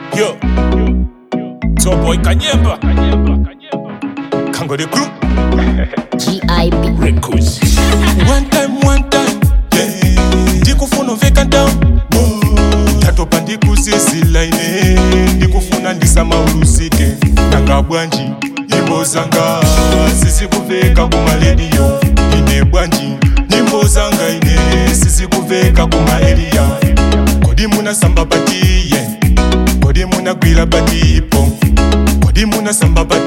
Yo, Top Boy Kanyemba, Kango the Group GIB. Records. One time, one time, yeah. ndikufuna uveka down tatopa ndikuzizila ine ndikufuna ndisamauluzike nanga bwanji nyimbo zanga sizikuveka kumalediyo ine bwanji nyimbo zanga ine sizikuveka kumaeliya kodi munasamba batiye kodi munagwira batipo kodi munasamba bati